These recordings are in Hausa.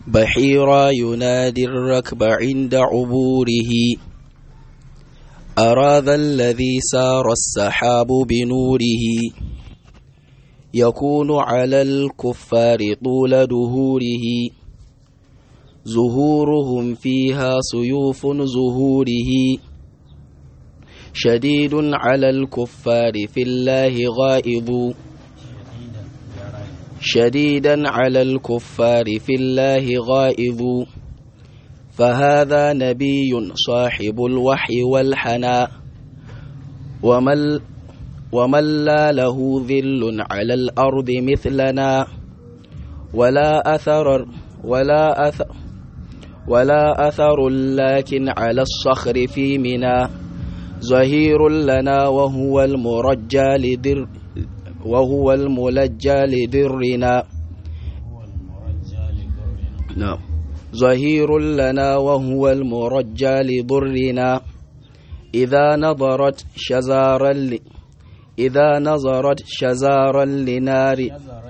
بحيرا ينادي الركب عند عبوره أرى ذا الذي سار السحاب بنوره يكون على الكفار طول دهوره زهورهم فيها سيوف زهوره شديد على الكفار في الله غائض شديدا على الكفار في الله غائظ فهذا نبي صاحب الوحي والحناء ومن ومن لا له ذل على الأرض مثلنا ولا أثر ولا أثر ولا أثر لكن على الصخر في منى ظهير لنا وهو المرجى لدر وهو الملجى لدرنا نعم ظهير لنا وهو المرجى لضرنا إذا نظرت شزارا ل... إذا نظرت شزارا لنار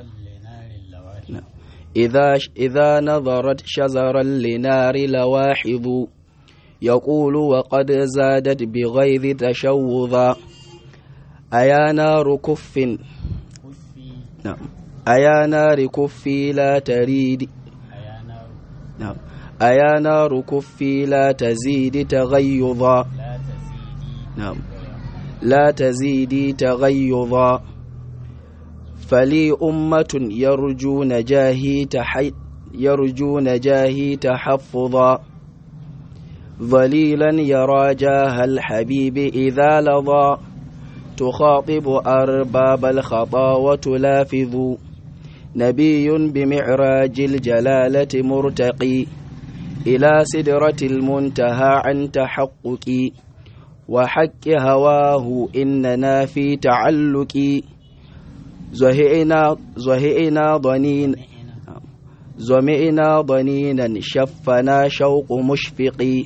إذا إذا نظرت شزرا لنار لواحظ يقول وقد زادت بغيظ تشوذا أيا نار كف نعم أيا نار كفي لا تريد نعم أيا نار كفي لا تزيد تغيظا نعم لا تزيدي تغيظا فلي أمة يرجو نجاهي تحي يرجو نجاهي تحفظا ظليلا يرى جاه الحبيب إذا لظى تخاطب أرباب الخطا وتلافظ نبي بمعراج الجلالة مرتقي إلى سدرة المنتهى عن تحقق وحق هواه إننا في تعلق زهئنا زهئنا ضنين زمئنا ضنينا شفنا شوق مشفق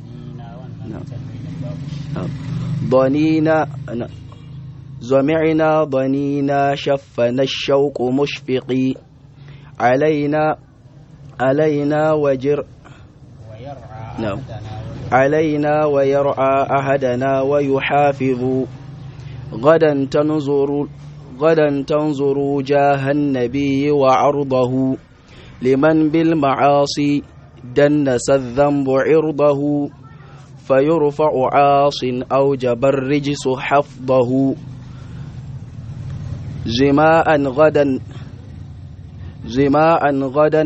ضنينا زمعنا ضنينا شفنا الشوق مشفق علينا علينا وجر نعم علينا ويرعى أحدنا ويحافظ غدا تنظر غدا تنظر جاه النبي وعرضه لمن بالمعاصي دنس الذنب عرضه فيرفع عاص أوجب الرجس حفظه زماء غدا زماء غدا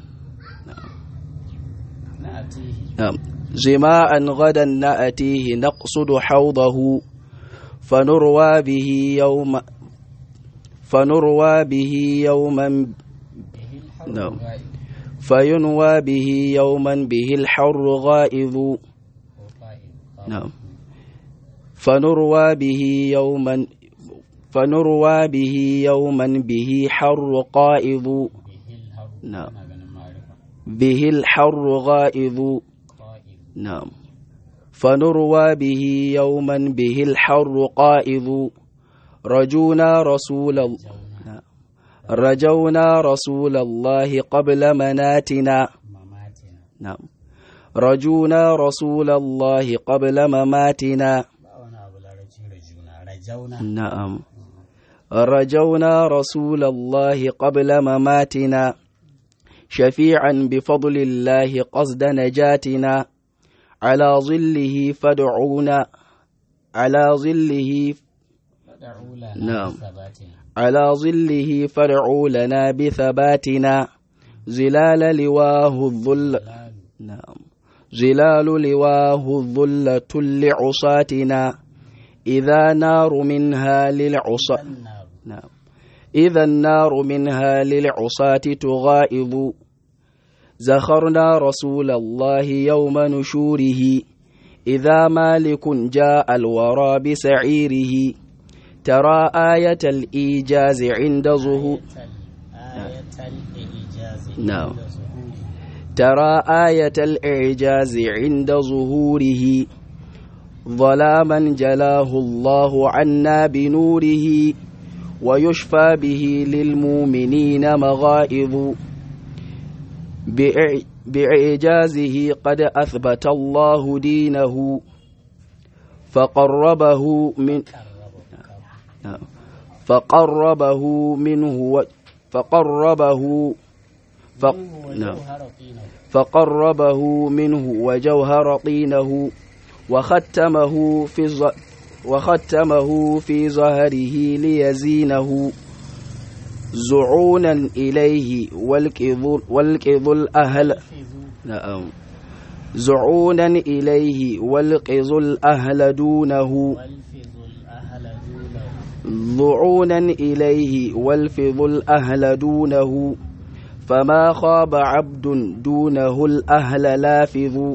نعم زماء غدا نأتيه نقصد حوضه فنروى به يوم فنروى به يوما نعم فينوى به يوما به الحر غائظ نعم فنروى به يوما فنروى به يوما به حر قائض نعم به الحر غائظ نعم فنروى به يوما به الحر قائض رجونا رسول الله رجونا رسول الله قبل مناتنا نعم رجونا رسول الله قبل مماتنا نعم رجونا رسول الله قبل مماتنا شفيعا بفضل الله قصد نجاتنا على ظله فادعونا على ظله نعم على ظله فادعوا لنا بثباتنا زلال لواه الظل نعم زلال لواه الظلة لعصاتنا إذا نار منها للعصا نعم إذا النار منها للعصاة تغائض زخرنا رسول الله يوم نشوره إذا مالك جاء الورى بسعيره ترى آية الإيجاز عند ظهور نعم ترى آية الإعجاز عند ظهوره ظلاما جلاه الله عنا بنوره ويشفى به للمؤمنين مغائظ بإع- بإعجازه قد أثبت الله دينه فقربه من فقربه منه و- فقربه ف... نعم. فقربه منه وجوهر طينه وختمه في ز... وختمه في ظهره ليزينه زعونا إليه والكذ والكذ الأهل نعم زعونا إليه والقظ الأهل دونه ضعونا إليه والفظ الأهل دونه فما خاب عبد دونه الأهل لافظ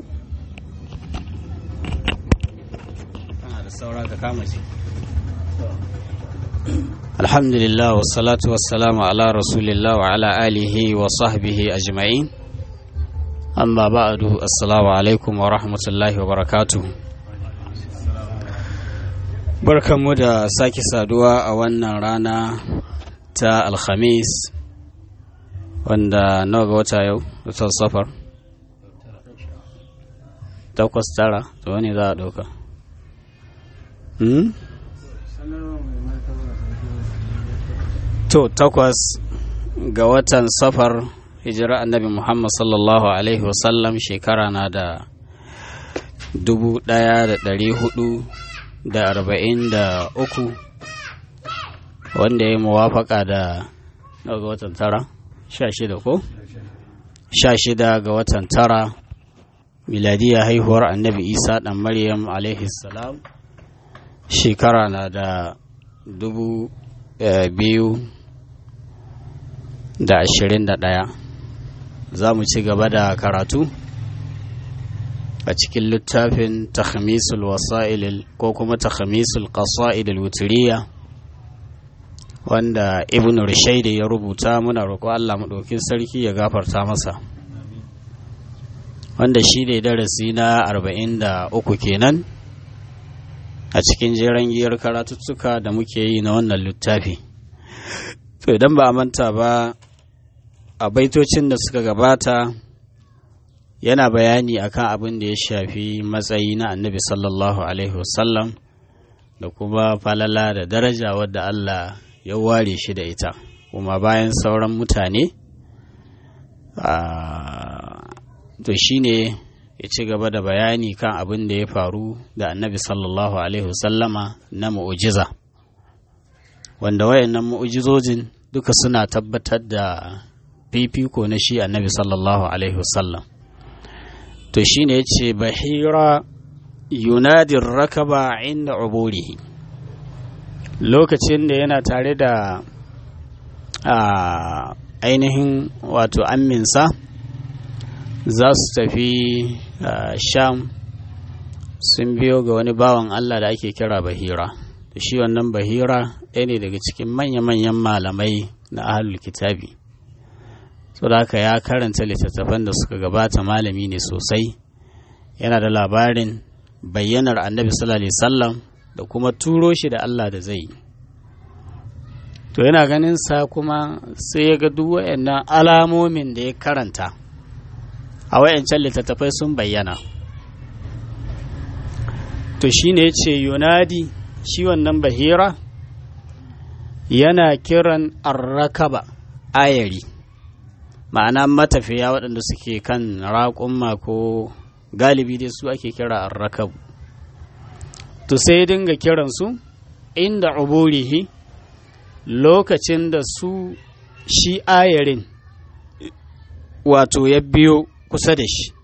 alhamdulillah wa salatu wa salamu ala rasulillah wa ala alihi wa sahbihi ajma'in amma ba'du assalamu alaikum wa rahmatullahi wa barakatuh barkanmu da sake saduwa a wannan rana ta alhamis wanda nawa ga wata yau watan safar takwas tara to wani za a ɗauka hmm? to takwas ga watan safar hijira annabi muhammad sallallahu alaihi wasallam shekara na da dubu ɗaya da ɗari hudu da arba'in da uku wanda ya yi muwafaka da nawa ga watan tara sha shida ko sha shida ga watan tara miladiya haihuwar annabi isa ɗan maryam alaihi salam shekara na da dubu eh, biyu da ashirin da ɗaya za mu ci gaba da karatu a cikin littafin takhmisul wasa'il ko kuma takhmisul qasa'id al-wutiriya wanda ibn rushaidi ya rubuta muna roƙo Allah maɗaukin sarki ya gafarta masa wanda shi ne darasi na arba'in da uku kenan a cikin jeren giyar karatuttuka da muke yi na wannan littafi to idan ba a manta ba a baitocin da suka gabata yana bayani akan abin da ya shafi matsayi na annabi sallallahu alaihi wasallam da kuma falala da daraja wadda Allah ya ware shi da ita kuma bayan sauran mutane to shine ya ci gaba da bayani kan abin da ya faru da annabi sallallahu alaihi wasallama na mu'ujiza wanda wayannan mu'ujizojin duka suna tabbatar da fifiko na shi annabi sallallahu alaihi wasallam to shine ya ce bahira yunadin rakaba inda uburihi lokacin da yana tare da a ainihin wato amminsa za su tafi sham sun biyo ga wani bawan allah da ake kira bahira da shi wannan bahira ɗaya ne daga cikin manya-manyan malamai na ahalul kitabi so da haka ya karanta littattafan da suka gabata malami ne sosai yana da labarin bayyanar annabi sallallahu alaihi wasallam da kuma turo shi da Allah da zai to yana ganin sa kuma sai ya ga duk wayannan alamomin da ya karanta a wayancan littattafai sun bayyana to shine yace yunadi shi wannan bahira yana kiran arrakaba ayari ma'ana matafiya waɗanda suke kan raƙumma ko galibi dai su ake kira arrakabu to sai ya dinga kiransu inda uburihi lokacin da su shi ayarin wato ya biyo kusa da shi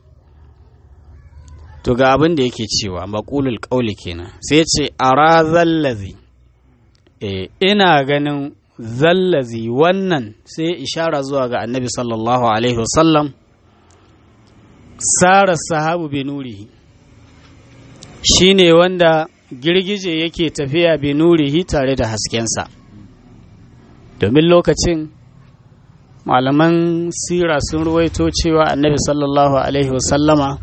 to ga abin da yake cewa maƙulul ƙauli kenan sai ce ara zallazi e, ina ganin zallazi wannan sai ishara zuwa ga annabi sallallahu alaihi wasallam sara sahabu binurihi shi ne wanda girgije yake tafiya binurihi tare da haskensa domin lokacin malaman sira sun ruwaito cewa annabi sallallahu alaihi wasallama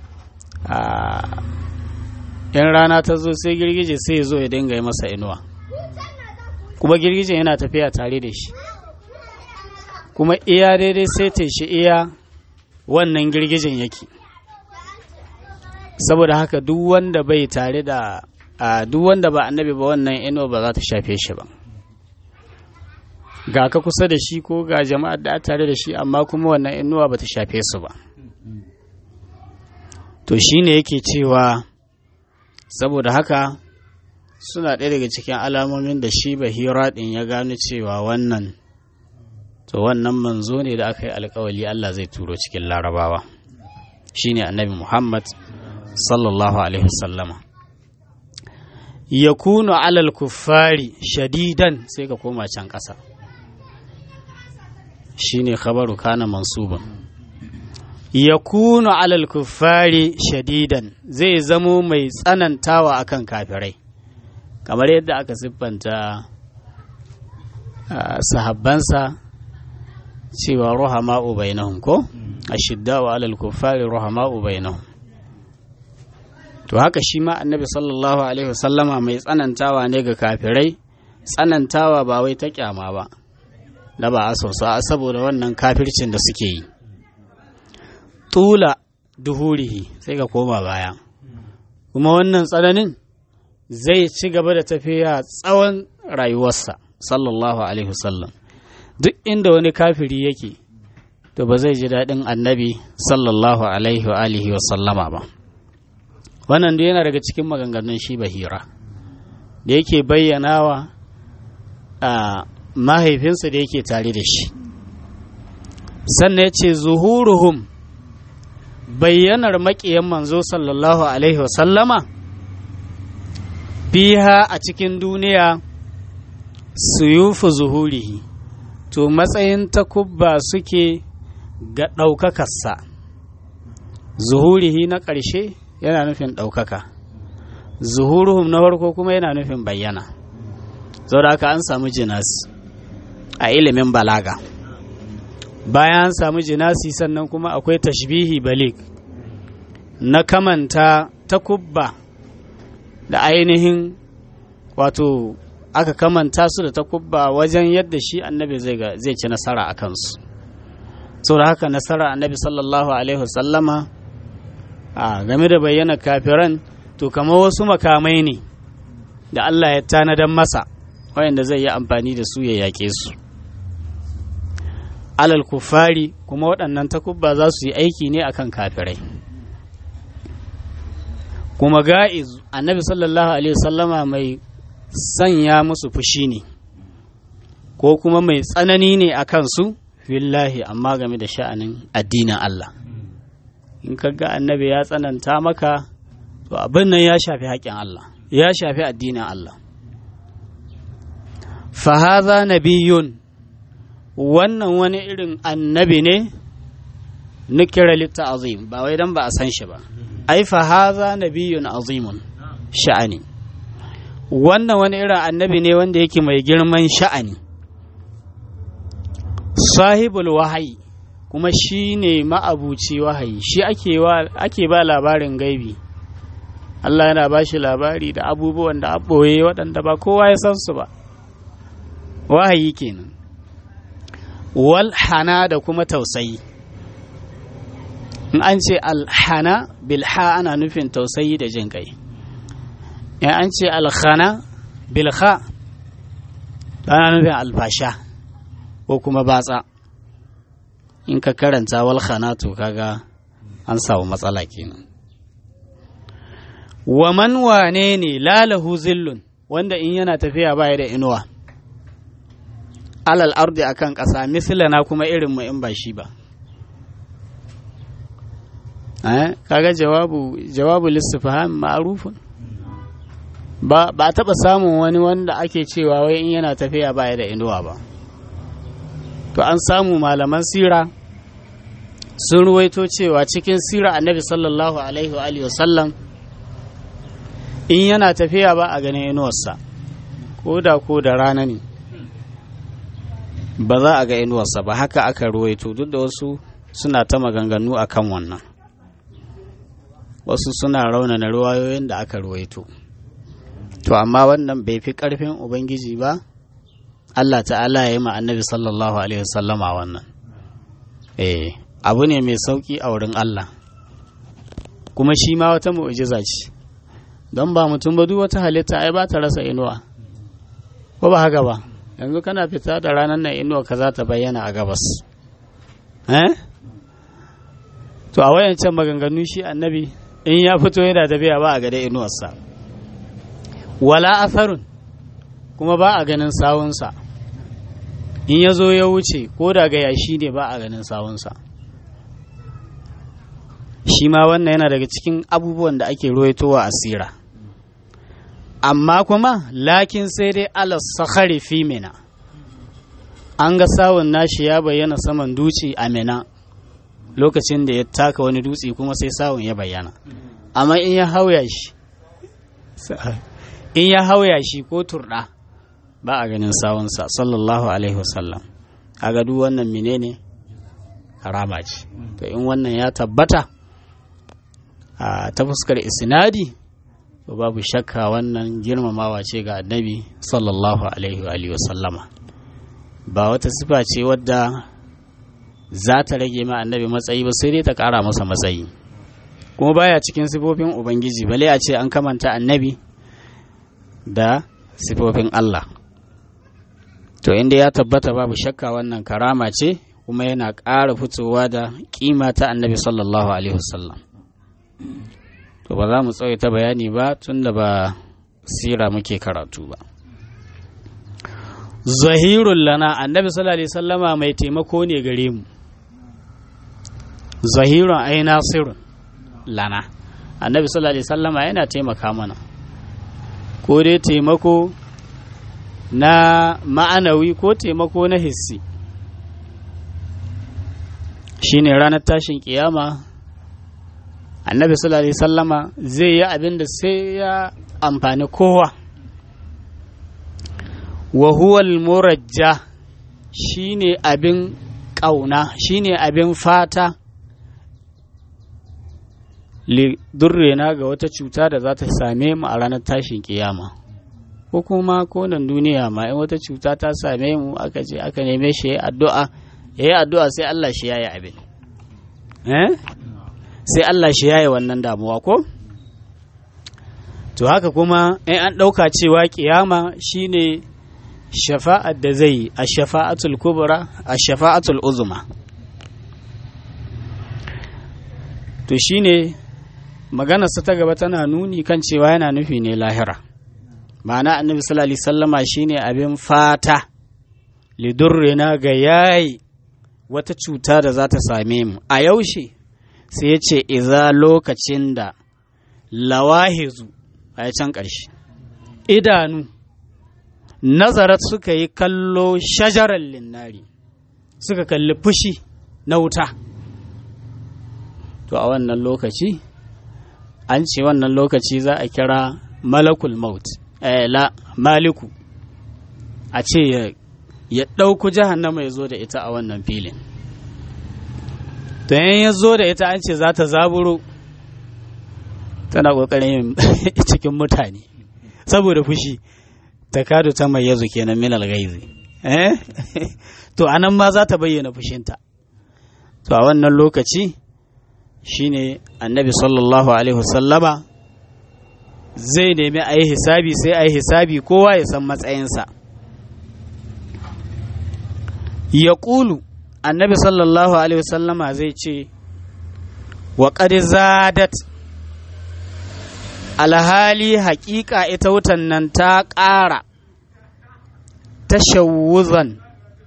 a yan rana ta zo sai girgije sai ya zo ya dinga yi masa inuwa kuma girgije yana tafiya tare da shi kuma iya daidai sai ta shi iya wannan girgijin yake saboda haka duk wanda bai tare da duk wanda ba annabi ba wannan inuwa ba za ta shafe shi ba ga ka kusa da shi ko ga jama'ar da tare da shi amma kuma wannan inuwa ba ta shafe su ba to shine yake cewa saboda haka suna ɗaya daga cikin alamomin da shi bahira ɗin ya gano cewa wannan to wannan manzo ne da aka yi alkawali Allah zai turo cikin larabawa shine annabi Muhammad sallallahu alaihi wasallama yakunu alal kuffari shadidan sai ka koma can ƙasa shine khabaru kana mansuban yakunu alal kuffari shadidan zai zamo mai tsanantawa akan kafirai kamar yadda aka siffanta sahabbansa cewa ruhama'u bainahum ko ashidda'u alal kuffari ruhama'u bainahum to haka shi ma annabi sallallahu alaihi wasallama mai tsanantawa ne ga kafirai tsanantawa ba wai ta kyama ba da ba a sausa saboda wannan kafircin da suke yi tula duhurihi sai ka koma baya kuma wannan tsananin zai ci gaba da tafiya tsawon rayuwarsa sallallahu alaihi wasallam duk inda wani kafiri yake to ba zai ji daɗin annabi sallallahu alaihi wa alihi wasallama ba wannan da yana daga cikin maganganun shi bahira da yake bayyanawa a mahaifinsa da yake tare da shi sannan ya ce zuhuruhum bayyanar maƙiyan manzo sallallahu alaihi wasallama fiha a cikin duniya suyufu zuhurihi to matsayin takubba suke ga ɗaukakarsa zuhurihi na ƙarshe yana nufin ɗaukaka zuhuruhum na farko kuma yana nufin bayyana da haka an samu jinasi a ilimin balaga bayan an samu jinasi sannan kuma akwai tashbihi balik na kamanta takubba da ainihin wato aka kamanta su da takubba wajen yadda shi annabi zai ci nasara a kansu da haka nasara annabi sallallahu alaihi wasallama a game da bayyana kafiran to kamar wasu makamai ne da Allah ya tanadan masa wayanda zai yi amfani da su ya yaƙe su alal kufari kuma waɗannan takubba za su yi aiki ne akan kafirai kuma ga'iz annabi sallallahu alaihi wasallama mai sanya musu fushi ne ko kuma mai tsanani ne a kansu fillahi amma game da sha'anin addinin Allah in ka ga annabi ya tsananta maka to abin nan ya shafi haƙƙin Allah ya shafi addinin Allah fahaza nabiyun wannan wani irin annabi ne nukira litta azim ba wai dan ba a san shi ba ai fahaza nabiyun azimun sha'ani wannan wani irin annabi ne wanda yake mai girman sha'ani sahibul wahayi kuma shi ne ma'abuci wahayi shi ake ba labarin gaibi Allah yana ba shi labari da abubuwan da aɓoye waɗanda ba kowa ya san su ba wahayi kenan wal hana da kuma tausayi in an ce alhana bilha ana nufin tausayi da jin kai in an ce alhana bilha ana nufin alfasha ko kuma batsa in ka karanta wal to kaga an samu matsala kenan wa man wane ne lalahu zillun wanda in yana tafiya baya da inuwa alal ardi akan ƙasa mislana kuma irin mu in ba shi ba eh kaga jawabu jawabu listifham ma'rufun ba ba taba samun wani wanda ake cewa wai in yana tafiya baya da inuwa ba to an samu malaman sira sun ruwaito cewa cikin sira annabi sallallahu alaihi wa alihi wasallam in yana tafiya ba a ganin inuwarsa ko da ko da rana ne ba za a ga inuwarsa ba haka aka ruwaito duk da wasu suna ta maganganu a kan wannan wasu suna raunana ruwayoyin da aka ruwaito to amma wannan bai fi ƙarfin ubangiji ba Allah ta'ala ya yi ma annabi sallallahu alaihi wasallama wannan eh abu ne mai sauƙi a wurin Allah kuma shi ma wata mu'jiza ce don ba mutum ba duk wata halitta ai ba ta rasa inuwa ko ba haka ba yanzu kana fita da ranar nan inuwa ka za ta bayyana a gabas eh to a wayancan maganganu shi annabi in ya fito yana tafiya ba a gada inuwarsa wala atharun kuma ba a ganin sawunsa in ya zo ya wuce ko daga yashi ne ba a ganin sawunsa shi ma wannan yana daga cikin abubuwan da ake ruwaitowa a sira amma kuma lakin sai dai alas sakhari fi mina an ga sawun nashi ya bayyana saman duci a mina lokacin da ya taka wani dutse kuma sai sawun ya bayyana amma in ya hauya shi in ya hauya shi ko turɗa ba a ganin sawunsa sallallahu alaihi wasallam a duk wannan menene harama ce to in wannan ya tabbata a ta fuskar isnadi to babu shakka wannan girmamawa ce ga annabi sallallahu alaihi wasallama ba wata sifa ce wadda za ta rage ma annabi matsayi ba sai dai ta ƙara masa matsayi kuma baya cikin sifofin ubangiji bale a ce an kamanta annabi da sifofin Allah to inda ya tabbata babu shakka wannan karama ce kuma yana ƙara fitowa da ƙima ta annabi sallallahu alaihi wasallam to ba za mu tsawaita bayani ba tun da ba sira muke karatu ba zahirun lana annabi sallallahu alaihi wasallama mai taimako ne gare mu zahirun ai nasirun lana annabi sallallahu alaihi wasallama yana taimaka mana ko dai taimako na ma'anawi ko taimako na hissi shine ranar tashin kiyama annabi sallallahu alaihi sallama zai yi abin da sai ya amfani kowa wa huwal murajja shine abin ƙauna shine abin fata durrena ga wata cuta da za ta same mu a ranar tashin kiyama ko kuma konan duniya ma in wata cuta ta same mu aka je aka neme shi ya addu'a ya yi addu'a sai Allah shi ya yi abin eh sai Allah shi yaye wannan damuwa ko? To haka kuma in an ɗauka cewa ƙiyama shine shafa'ar da zai yi a shafa'atul kubra a shafa'atul uzuma. To shine maganarsa ta gaba tana nuni kan cewa yana nufi ne lahira. Ma'ana annabi sallallahu alaihi sallama shine abin fata lidurrina ga yayi wata cuta da za ta same mu a yaushe sai ya ce iza lokacin da lawahizu a can ƙarshe idanu nazarat suka yi kallo shajarar linnari suka kalli fushi na wuta to a wannan lokaci an ce wannan lokaci za a kira malakul maut la maliku a ce ya ɗauku jahannama ya zo da ita a wannan filin to yan ya zo da ita an ce za ta zaburo tana ƙoƙarin yin cikin mutane saboda fushi ta kado ta mai yazo kenan minal gaizi eh to anan ma za ta bayyana fushinta to a wannan lokaci shine annabi sallallahu alaihi wasallama zai nemi a yi hisabi sai a yi hisabi kowa ya san matsayinsa ya ƙulu annabi sallallahu alaihi wasallama zai ce wa zadat alhali haƙiƙa ita wutan nan ta ƙara tashawuzan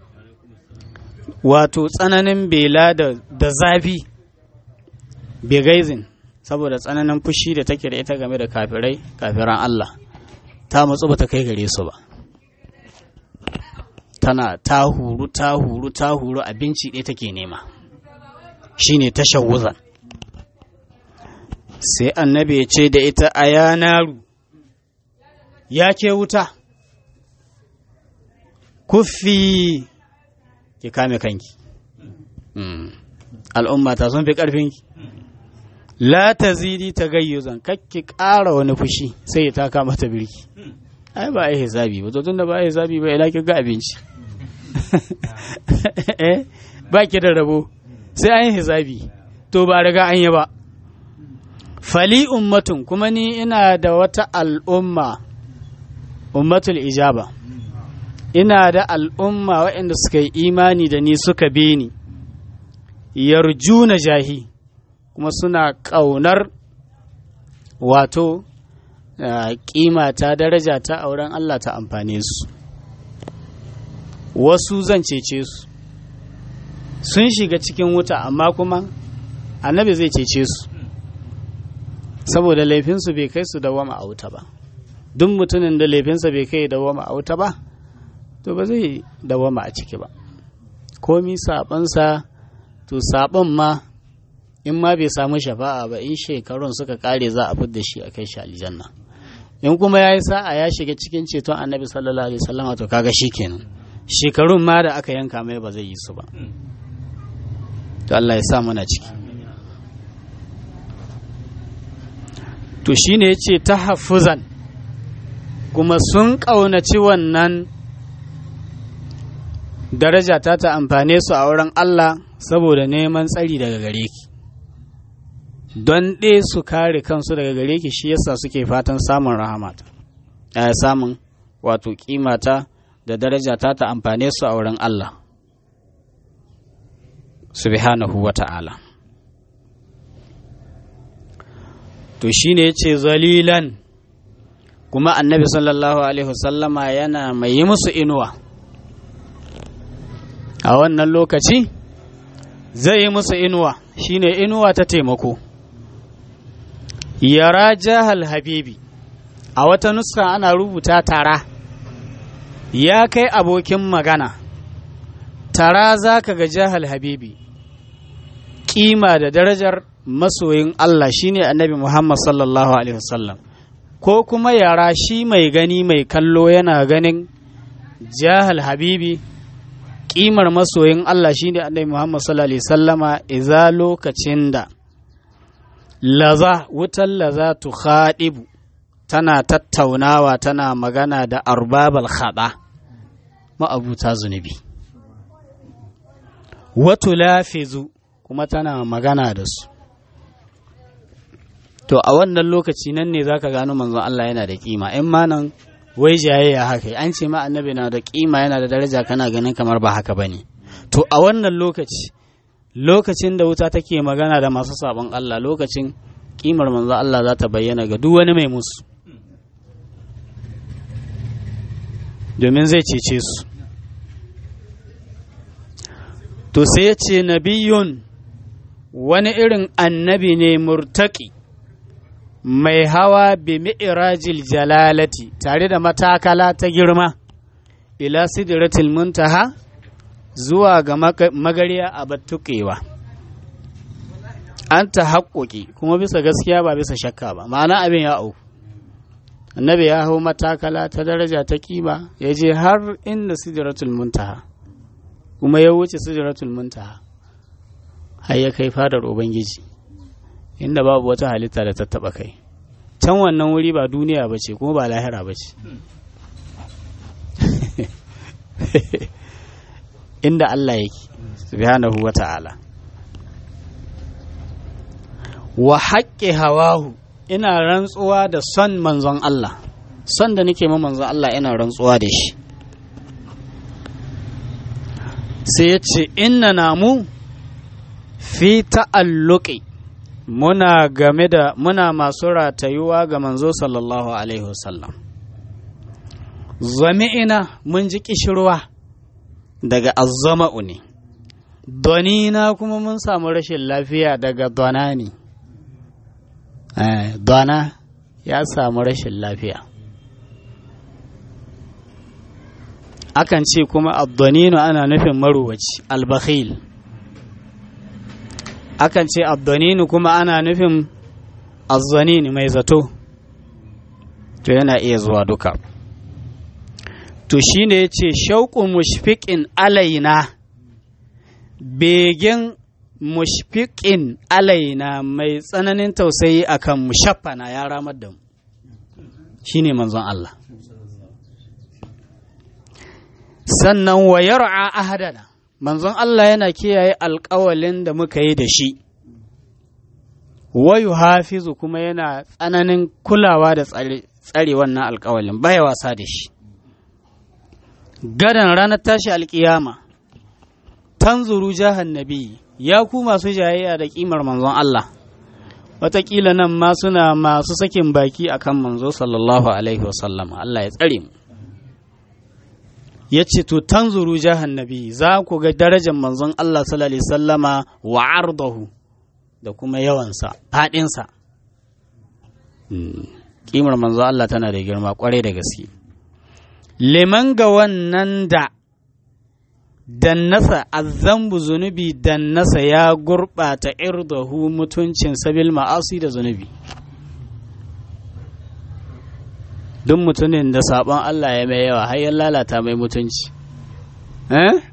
wato tsananin bela da zafi begaizin saboda tsananin fushi da take da ita game da kafirai kafiran Allah ta matsu ba ta kai gare su ba tana ta huru ta huru ta huru abinci ɗaya take nema shine tashawuzan sai annabi ya ce da ita a yanaru ya ke wuta kuffi ki kame kanki al'umma ta sun fi ƙarfinki la ta zidi ta gayyuzan kakki ƙara wani fushi sai ya taka mata birki ai ba a yi hisabi ba tun da ba a yi hisabi ba ila ki ga abinci ba ki da rabo sai an yi hisabi to ba riga an yi ba fali ummatun kuma ni ina da wata al'umma ummatul ijaba ina da al'umma waɗanda suka yi imani da ni suka bi ni yarjuna jahi kuma suna ƙaunar wato ƙima ta daraja ta auren Allah ta amfane su wasu zan cece su sun shiga cikin wuta amma kuma annabi zai cece su saboda laifinsu bai kai su dawama a wuta ba duk mutumin da laifinsa bai kai dawama a wuta ba to ba zai dawama a ciki ba komi saɓansa to saɓon ma in ma bai samu shafa'a ba in shekarun suka kare za a fidda shi a kai shi aljanna in kuma ya yi sa'a ya shiga cikin ceton annabi sallallahu alaihi wasallam to kaga shi kenan shekarun ma da aka yanka mai ba zai yi su ba to Allah ya sa mana ciki to shine yace tahaffuzan kuma sun ƙaunaci wannan daraja ta ta amfane su a wurin Allah saboda neman tsari daga gare ki don ɗe su kare kansu daga gare ki shi yasa suke fatan samun rahamata a samun wato kimata da daraja ta ta amfane su a wurin Allah subhanahu wa ta'ala to shine yace zalilan kuma annabi sallallahu alaihi wasallama yana mai yi musu inuwa a wannan lokaci zai yi musu inuwa shine inuwa ta taimako yara jahal habibi a wata nuska ana rubuta tara ya kai abokin magana tara za ka ga jahal habibi kima da darajar masoyin Allah shine annabi Muhammad sallallahu alaihi wasallam ko kuma yara shi mai gani mai kallo yana ganin jahal habibi kimar masoyin Allah shine annabi Muhammad sallallahu alaihi wasallama iza lokacin da laza wutar laza tu khadibu tana tattaunawa tana magana da arbabal khada ma'abuta zunubi watu lafizu kuma tana magana da su to a wannan lokaci nan ne zaka gano manzon Allah yana da kima in ma nan wai jayayya haka an ce ma annabi na da kima yana da daraja kana ganin kamar ba haka bane to a wannan lokaci lokacin da wuta take magana da masu sabon Allah lokacin kimar manzon Allah za ta bayyana ga duk wani mai musu domin zai cece su to sai ya ce nabiyun wani irin annabi ne murtaki mai hawa bi mi'rajil jalalati tare da matakala ta girma ila sidratil muntaha zuwa ga magariya a battuƙewa an ta haƙoƙi kuma bisa gaskiya ba bisa shakka ba ma'ana abin ya auku annabi ya hau matakala ta daraja ta kima ya je har inda sidratul muntaha kuma ya wuce sidratul muntaha har ya kai fadar ubangiji inda babu wata halitta da ta taba kai can wannan wuri ba duniya ba ce kuma ba lahira ba ce inda Allah yake subhanahu wa ta'ala wa haƙƙi hawahu ina rantsuwa da son manzon Allah son da nake ma manzon Allah ina rantsuwa da shi sai ya ce inna namu fi ta'alluqi muna game da muna masu ratayuwa ga manzo sallallahu alaihi wasallam zami'ina mun ji kishirwa daga azzama'u ne donina kuma mun samu rashin lafiya daga dona ne dona ya samu rashin lafiya akan ce kuma abdonino ana nufin maruwaci albakhil akan ce abdoninu kuma ana nufin azzanini mai zato to yana iya zuwa duka to shine ya ce shauƙun mushfiƙin alaina begen mushfiƙin alaina mai tsananin tausayi akan mushaffana ya ramar da mu shine manzon Allah sannan wa yar'a ahadana manzon Allah yana kiyaye alƙawalin da muka yi da shi wayu hafizu kuma yana tsananin kulawa da tsare wannan alƙawalin baya wasa da shi gadan ranar tashi alƙiyama tanzuru jahannabi ya ku masu jayayya da ƙimar manzon Allah wataƙila nan ma suna masu sakin baki akan manzo sallallahu alaihi wasallam Allah ya tsare mu ya ce to tanzuru jahannabi za ku ga darajar manzon Allah sallallahu alaihi sallama wa ardahu da kuma yawansa faɗinsa ƙimar manzon Allah tana da girma ƙwarai da gaske liman ga wannan da dannasa azambu zunubi dannasa ya gurɓata irdahu mutuncin sabil ma'asi da zunubi duk mutumin da sabon Allah ya mai yawa har ya lalata mai mutunci eh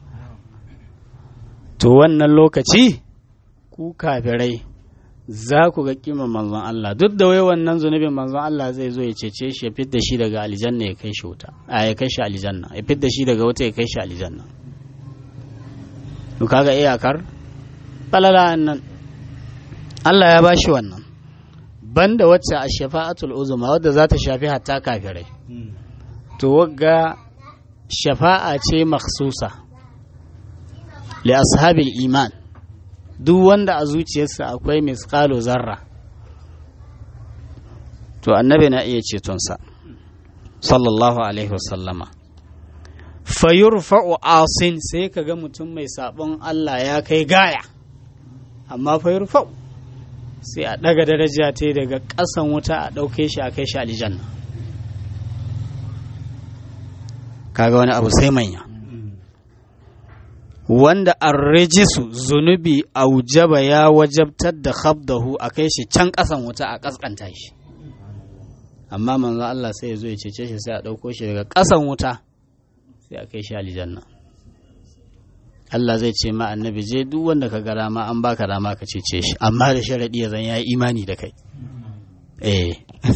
to wannan lokaci ku kafirai za ku ga kiman manzon Allah duk da wai wannan zunubin manzon Allah zai zo ya cece shi ya fidda shi daga aljanna ya kai shi wuta a ya kai shi aljanna ya fidda shi daga wuta ya kai shi aljanna to kaga iyakar falala nan Allah ya bashi wannan banda wacce a shafa'atul uzuma wadda za ta shafi hatta kafirai to wagga shafa'a ce makhsusa li ashabil iman duk wanda a zuciyarsa akwai misqalo zarra to annabi na iya cetonsa sallallahu alaihi wasallama fayurfa'u asin sai ka ga mutum mai sabon Allah ya kai gaya amma fayurfa'u sai a ɗaga daraja ta daga ƙasan wuta a ɗauke shi a kai shi aljanna kaga wani abu sai manya wanda an rijisu zunubi aujaba ya wajabtar da khabdahu a kai shi can ƙasan wuta a ƙasƙanta shi amma manzo Allah sai ya zo ya cece shi sai a ɗauko shi daga ƙasan wuta sai a kai shi aljanna Allah zai ce ma annabi je duk wanda ka ga dama an baka dama ka cece shi amma da sharadi ya zan ya imani da kai eh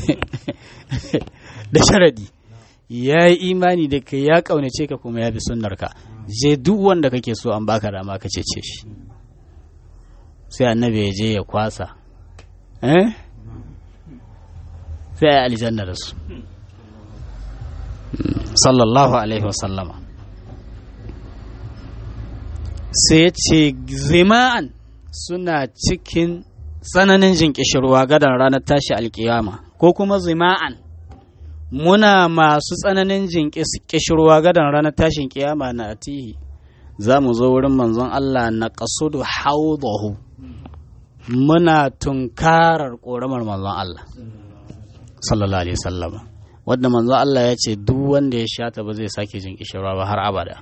da sharadi ya yi imani da kai ya kaunace ka kuma ya bi sunnar ka je duk wanda kake so an baka dama ka cece shi sai annabi ya je ya kwasa eh sai ya aljanna da su sallallahu alaihi wasallama sai ya ce zima'an suna cikin tsananin jin ƙishirwa gadon ranar tashi alkiyama ko kuma zima'an muna masu tsananin jin ƙishirwa gadon ranar tashin kiyama na atihi za mu zo wurin manzon Allah na ƙasudu haudahu muna tunkarar ƙoramar manzon Allah sallallahu alaihi sallama wadda manzon Allah ya ce duk wanda ya shata ba zai sake jin ƙishirwa ba har abada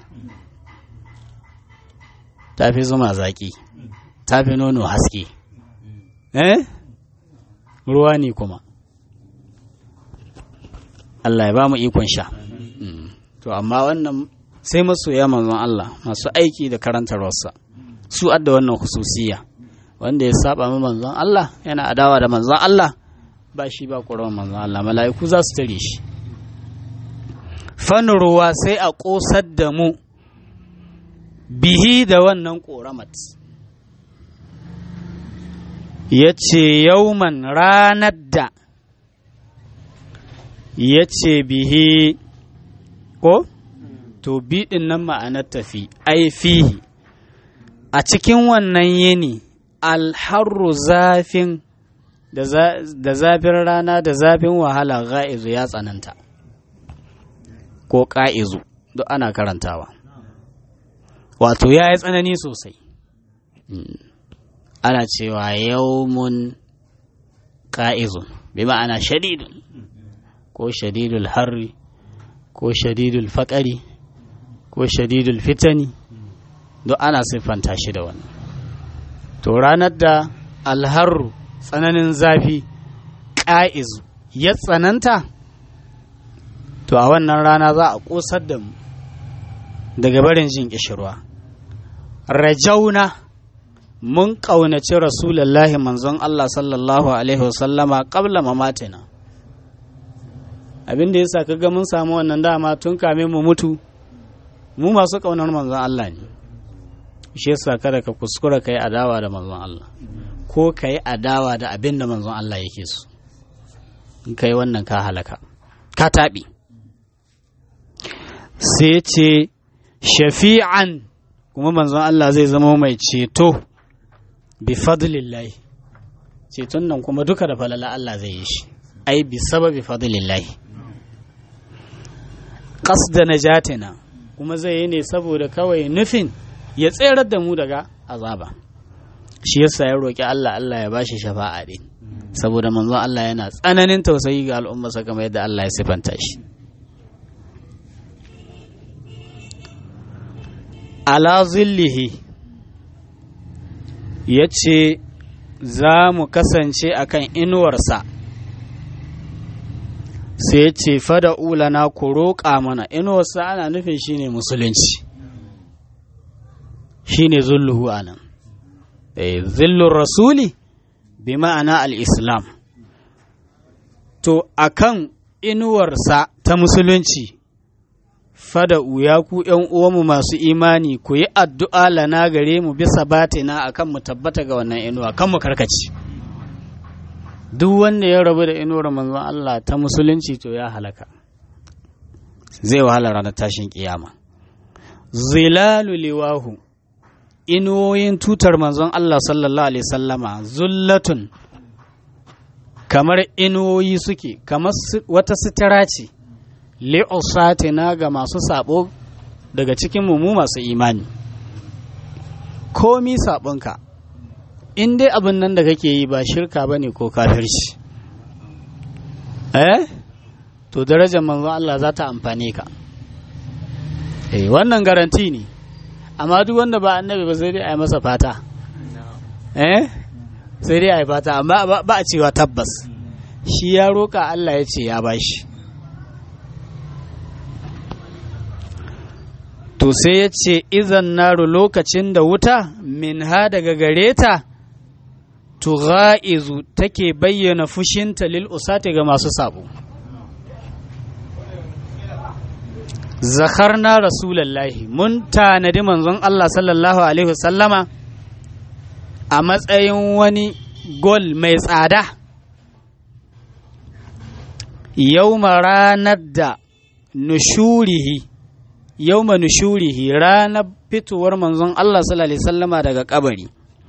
ta fi zuma zaƙi ta fi nono haske eh ruwa ne kuma Allah ya ba mu ikon sha to amma wannan sai masoya manzon Allah masu aiki da karantarwarsa su adda wannan hususiya wanda ya saba mu manzon Allah yana adawa da manzon Allah ba shi ba ƙoron manzon Allah mala'iku za su tare shi ruwa sai a ƙosar da mu bihi da wannan ƙoramat ya ce yauman ranar da ya ce bihi ko to biɗin nan ma'anar tafi ai fihi a cikin wannan yini alharru zafin da zafin rana da zafin wahala ga'izu ya tsananta ko ƙa'izu duk ana karantawa wato ya yi tsanani sosai ana cewa yaumun ƙa'izun bi ma'ana shadidun ko shadidul harri ko shadidul faƙari ko shadidul fitani duk ana siffanta shi da wannan to ranar da alharru tsananin zafi ƙa'izu ya tsananta to a wannan rana za a ƙosar da mu daga barin jin ƙishirwa rajauna mun ƙaunaci rasulallahi manzon Allah sallallahu alaihi wasallama ƙabla mamatina abin da ya sa kaga mun samu wannan dama tun kame mu mutu mu masu ƙaunar manzon Allah ne shi yasa kada ka kuskura ka yi adawa da manzon Allah ko ka yi adawa da abin da manzon Allah yake so in ka yi wannan ka halaka ka taɓi sai ce shafi'an kuma manzon Allah zai zama mai ceto bi fadlillahi ceton nan kuma duka da falala Allah zai yi shi ai bi sababi fadlillahi qasda najatina kuma zai yi ne saboda kawai nufin ya tserar da mu daga azaba shi yasa ya roki Allah Allah ya bashi shafa'a din saboda manzon Allah yana tsananin tausayi ga al'ummarsa kamar yadda Allah ya sifanta shi ala zillihi ya ce za mu kasance a kan inuwarsa sai ya ce fada ulana ku roƙa mana inuwarsa ana nufin shine musulunci shine zulluhu anan zillun rasuli bi ma'ana al'islam to akan inuwarsa ta musulunci fada ya ku ’yan uwanmu masu imani ku yi addu'a lana gare mu bisa batina akan mu tabbata ga wannan inuwa kan mu karkaci duk wanda ya rabu da inuwar manzon Allah ta musulunci to ya halaka zai wahala ranar tashin kiyama zilalu liwahu inuwoyin tutar manzon Allah sallallahu alaihi sallama zullatun kamar inuwoyi suke kamar wata sitira ce li'usatina ga masu sabo daga cikin mu masu imani komi sabonka in dai abin nan da kake yi ba shirka bane ko kafirci eh to darajar manzon Allah za ta amfane ka eh wannan garanti ne amma duk wanda ba annabi ba sai dai a yi masa fata eh sai dai a yi fata amma ba a cewa tabbas shi ya roƙa Allah ya ce ya bashi to sai ya ce izan naru lokacin da wuta min ha daga gare ta tugha'izu take bayyana fushinta lil usati ga masu sabo zakarna rasulallahi mun tanadi manzon Allah sallallahu alaihi wasallama a matsayin wani gol mai tsada yau ranar da nushurihi yau nushurihi ranar fitowar manzon Allah sallallahu alaihi wasallama daga kabari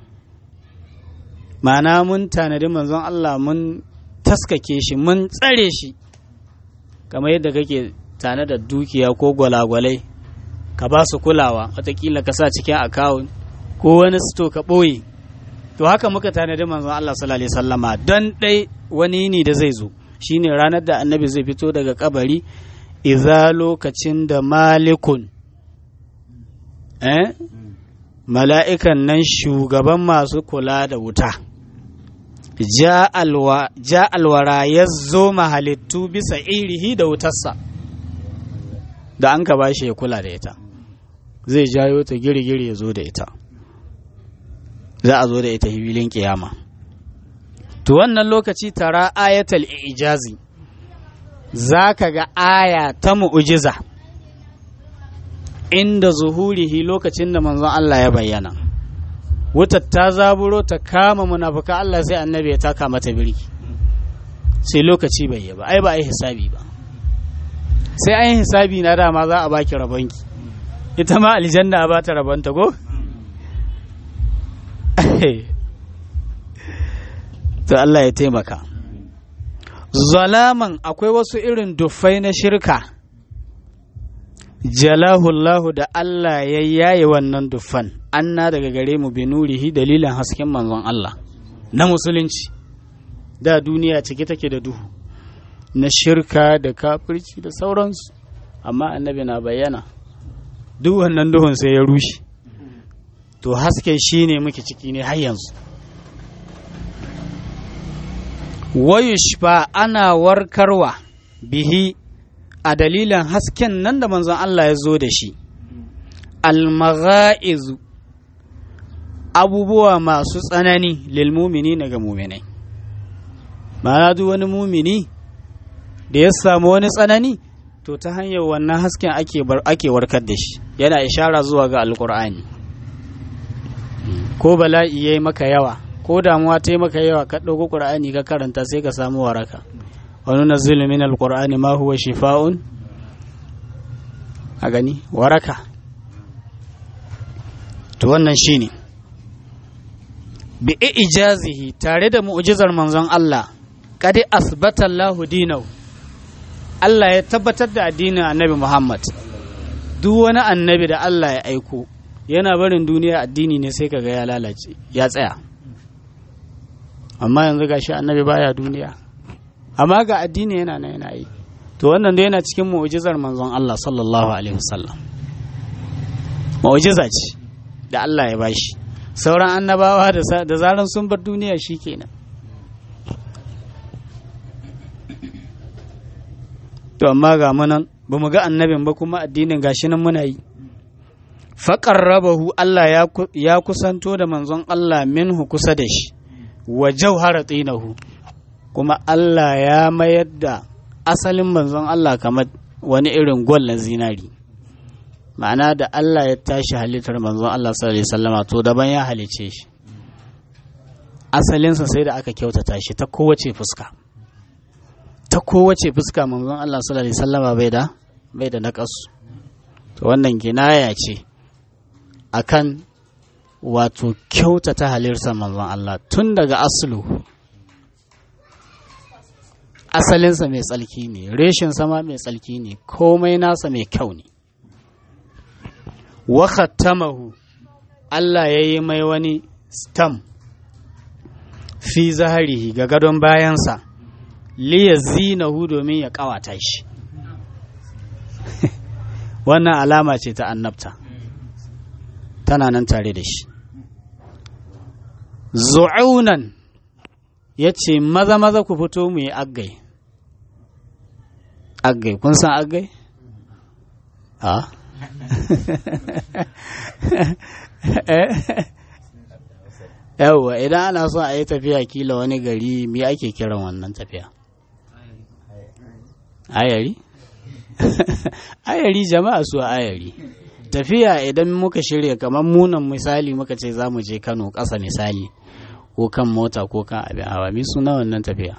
ma'ana mun tanadi manzon Allah mun taskake shi mun tsare shi kamar yadda kake tare da dukiya ko gwalagwalai ka ba su kulawa watakila ka sa cikin akawun ko wani sito ka ɓoye to haka muka tanadi manzon Allah sallallahu alaihi wasallama don ɗai wani ne da zai zo shine ranar da annabi zai fito daga kabari iza lokacin da malikun eh mala'ikan nan shugaban masu kula da wuta ja alwara ya zo mahalittu bisa irihi da wutarsa da an ka bashi ya kula da ita zai jayo ta girgiri ya zo da ita za a zo da ita hibilin kiyama to wannan lokaci tara ayatul ijazi za ka ga aya ta mu'ujiza inda zuhurihi lokacin da manzon Allah ya bayyana wutar ta zaburo ta kama munafuka Allah sai annabi ya taka mata birki sai lokaci bai yi ba ai ba ai hisabi ba sai an yi hisabi na dama za a baki rabonki ita ma aljanna a bata rabonta go to Allah ya taimaka zalaman akwai wasu irin duffai na shirka jalahullahu da Allah ya yaye wannan duffan anna daga gare mu bi nurihi dalilin hasken manzon Allah na musulunci da duniya cike take da duhu na shirka da kafirci da sauransu amma annabi na bayyana duk wannan duhun sai ya rushe to haske shi ne muke ciki ne har yanzu wayushfa ana warkarwa bihi a dalilin hasken nan da manzon Allah ya zo da shi almagha'izu abubuwa masu tsanani lilmumini ga muminai ma'ana duk wani mumini da ya samu wani tsanani to ta hanyar wannan hasken ake warkar da shi yana ishara zuwa ga alkur'ani ko bala'i yayi maka yawa ko damuwa ta yi maka yawa ka ɗauko ƙur'ani ka karanta sai ka samu waraka wani nazzilu min alqur'ani ma huwa shifa'un a gani waraka to wannan shine bi ijazihi tare da mu'jizar manzon Allah kadi asbata Allahu dinahu Allah ya tabbatar da addinin Annabi Muhammad duk wani annabi da Allah ya aiko yana barin duniya addini ne sai kaga ya lalace ya tsaya amma yanzu gashi annabi baya duniya amma ga addini yana nan yana yi to wannan da yana cikin mu'jizar manzon Allah sallallahu alaihi wasallam mu'jiza ce da Allah ya bashi sauran annabawa da zaran sun bar duniya shikenan to amma ga munan ba mu ga annabin ba kuma addinin gashi nan muna yi faƙarrabahu Allah ya kusanto da manzon Allah minhu kusa da shi wa jauhara tsinahu kuma Allah ya mayar da asalin manzon Allah kamar wani irin gwal na zinari ma'ana da Allah ya tashi halittar manzon Allah sallallahu alaihi wasallama to daban ya halice shi asalinsa sai da aka kyautata shi ta kowace fuska ta kowace fuska manzon Allah sallallahu alaihi wasallama bai da bai da naƙasu to wannan kinaya ce akan wato kyautata halittar manzon Allah tun daga aslu asalinsa mai tsalki ne reshin sama mai tsalki ne komai nasa mai kyau ne wa khattamahu Allah ya yi mai wani stam fi zaharihi ga gadon bayansa liya zinahu domin ya kawata shi wannan alama ce ta annabta tana nan tare da shi zu'unan ya ce maza maza ku fito mu yi aggai aggai kun san aggai? ha? yawwa idan ana so a yi tafiya kila wani gari me ake kiran wannan tafiya ayari ayari jama'a su ayari tafiya idan muka shirya kamar munan misali muka ce za mu je kano ƙasa misali ko kan mota ko kan abin hawa mi suna wannan tafiya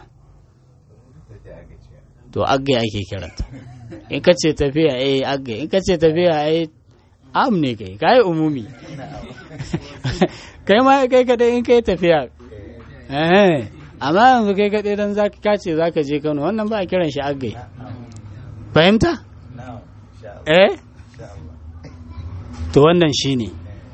to aggai ake kiranta in ka ce tafiya eh aggai in ka ce tafiya eh am ne kai kai umumi kai ma kai kadai in kai tafiya eh amma yanzu kai kadai dan zaka kace zaka je Kano wannan ba a kiran shi aggai fahimta eh to wannan shine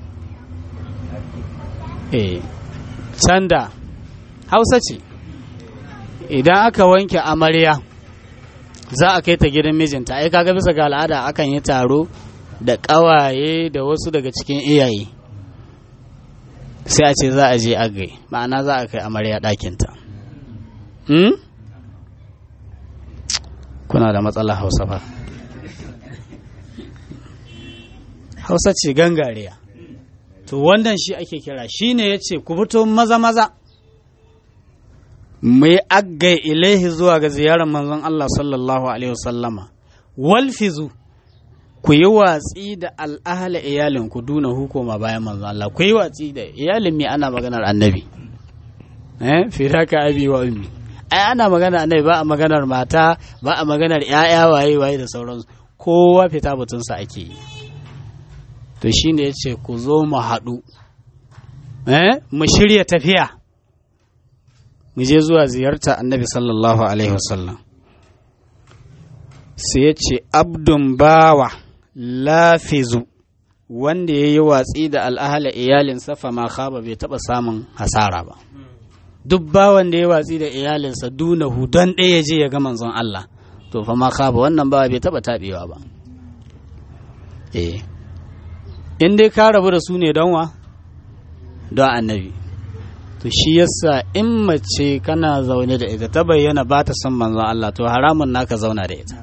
eh canda hausa ce idan aka wanke amarya za a kai ta gidan mijinta ai kaga bisa ga al'ada akan yi taro da ƙawaye da wasu daga cikin iyaye sai a ce za a je agai ma'ana za a kai amarya ɗakinta hmm? kuna da matsala hausa ba hausa ce gangariya to wannan shi ake kira shi ne ya ce ku fito maza-maza mai aggai ilaihi zuwa ga ziyarar manzon Allah sallallahu alaihi wasallama walfizu ku yi watsi da al'ahala iyalin ku duna hukuma bayan manzon Allah ku yi watsi da iyalin mai ana maganar annabi eh firaka abi wa ummi ai ana maganar annabi ba a maganar mata ba a maganar ƴaƴa waye waye da sauransu kowa fita butunsa ake yi to shine yace ku zo mu haɗu eh mu shirya tafiya mu je zuwa ziyarta annabi sallallahu alaihi wasallam sai ya ce abdun bawa lafizu wanda ya yi watsi da al'ahala iyalinsa fa ma khaba bai taɓa samun hasara ba duk bawan da ya watsi da iyalinsa dunahu don ɗaya je ya ga manzon Allah to fa ma khaba wannan bawa bai taɓa taɓewa ba eh in dai ka rabu da su ne don wa don annabi to shi yasa in mace kana zaune da ita ta bayyana ba ta son manzon Allah to haramun naka zauna da ita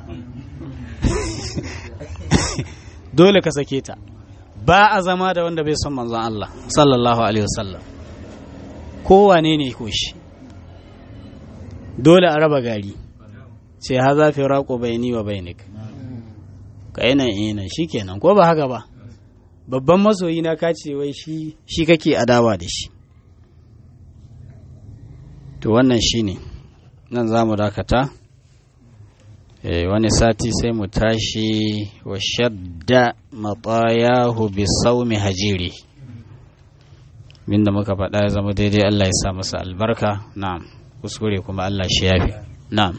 dole ka sake ta ba a zama da wanda bai son manzon Allah sallallahu alaihi wasallam kowane ne ko shi dole a raba gari ce ha za fi raƙo bayani wa bainik ka ina ina shikenan ko ba haka ba babban masoyi na ka ce wai shi shi kake adawa da shi to wannan shine nan za mu dakata eh wani sati sai mu tashi wa shadda matayahu bi saumi hajiri da muka faɗa ya zama daidai Allah ya sa masa albarka na'am kuskure kuma Allah shi yafi na'am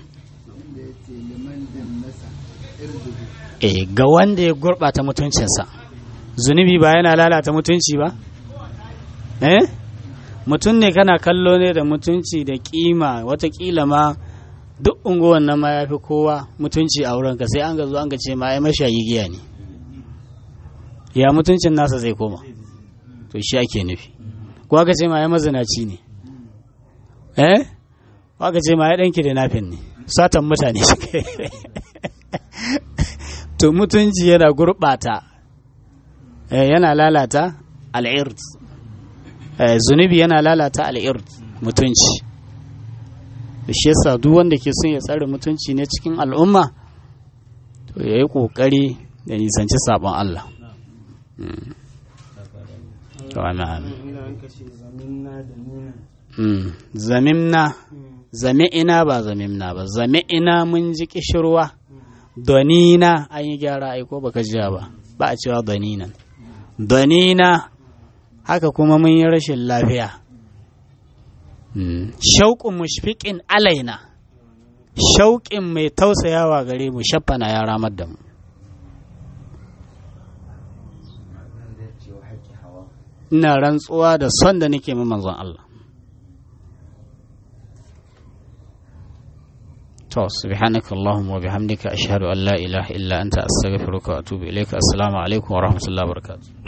eh ga wanda ya gurɓata mutuncinsa zunubi ba yana lalata mutunci ba eh mutum ne kana kallo ne da mutunci da kima watakila ma duk unguwan nan ma ya fi kowa mutunci a wurinka sai an ga zo an ga ce ma ai mashayi giya ne ya mutuncin nasa zai koma to shi ake nufi ko aka ce ma ya mazinaci ne eh ko aka ce ma ya danki da nafin ne satan mutane shi to mutunci yana gurɓata yana lalata al'ird zunubi yana lalata al'ird mutunci da shi yasa duk wanda ke son ya tsare mutunci ne cikin al'umma to ya yi ƙoƙari da nisanci sabon Allah zamimna zami'ina ba zamimna ba zami'ina mun ji kishirwa donina an yi gyara aiko baka jiya ba ba a cewa doninan donina haka kuma mun yi rashin lafiya shauƙin mushfiƙin alaina shauƙin mai tausayawa gare mu shaffana ya ramar da mu ina rantsuwa da son da nake manzon Allah to subhanaka allahumma wa bihamdika ashhadu an la ilaha illa anta astaghfiruka wa atubu ilaika assalamu alaikum wa rahmatullahi wa barakatuh